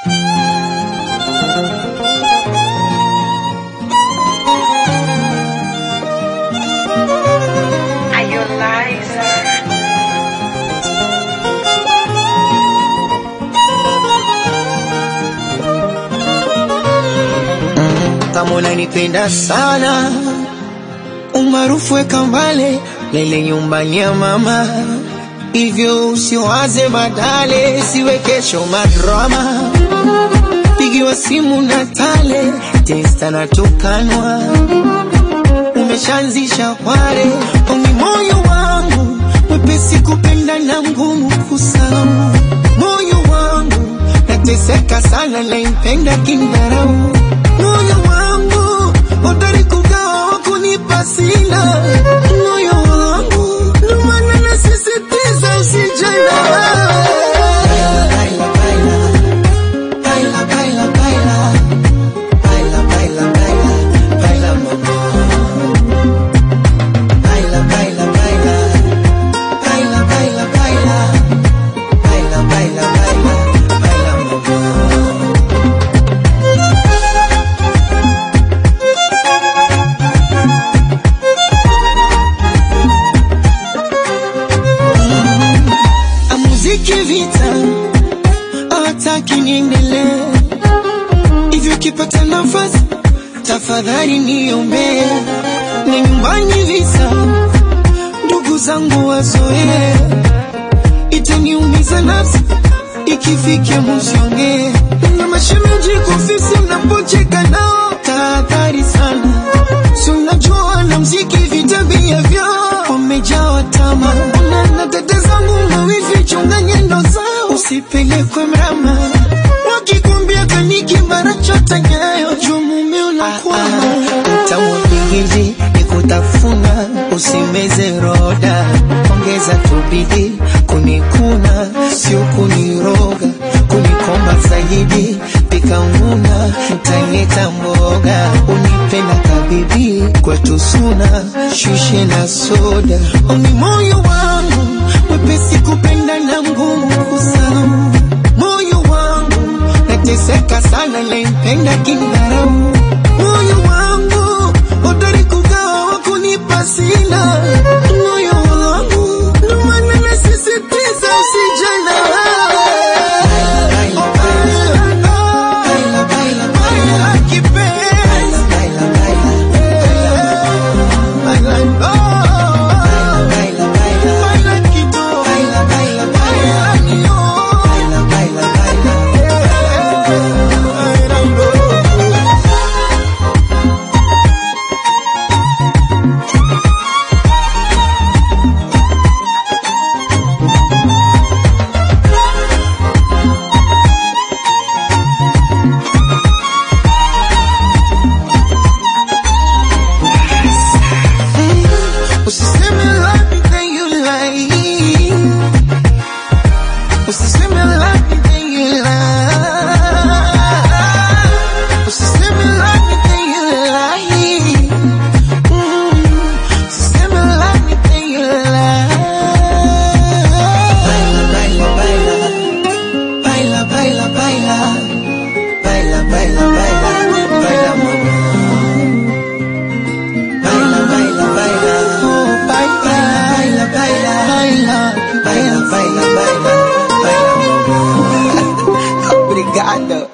Are you Liza? kama unanipenda sana, umaarufu weka mbale lele nyumbani ya mama, hivyo usiwaze badale, siwe kesho madrama, pigiwa simu na tale testa na tukanwa, umeshaanzisha kware ongi moyo wangu mwepesi kupenda na mgumu kusamu, moyo wangu nateseka sana, naimpenda kindharau moyo wangu hodari kugawa wa kunipa sina moyo wangu ndo maana nasisitiza usijana Baila, baila, baila, baila, baila. Baila, baila, baila, baila, mama. Baila, baila, baila. Baila, baila, baila. Baila, baila, baila, baila, mama. muziki vita hawataki niendelee hivyo kipata nafasi tafadhali niombee na nyumbani visa ndugu zangu wazoee itaniumiza nafsi ikifikia muziongee na mashemeji kufisi mnapocheka nao tahadhari sana si unajua na mziki vitabia vyao wamejawa tama na na dada zangu mawivi chunga nyendo zao usipelekwe mrama wakikwambia kaniki mara chota nyayo juu mume unakwama tamuingizi nikutafuna usimeze roda ongeza tubidi kunikuna sio kuniroga kunikomba zaidi pikanguna mtanyeta mboga unipenda kabibi kwetu suna shushe na soda oni moyo wangu mwepesi kupenda na ngumu kusamu moyo wangu nateseka sana naimpenda kindharau moyo wangu hodari kugawa wa kunipa sina moyo wangu ndo maana nasisitiza usijana Usiseme love me then you lie. Usiseme love me then you lie. Usiseme love me then you lie. Mm. Usiseme love me then you lie. Baila, baila, baila. Baila, baila, baila. Baila, baila, baila. Baila, mama. Baila, baila, baila. Oh, baila, baila, baila. Baila, baila, baila, baila. Baila, mama. Obrigado.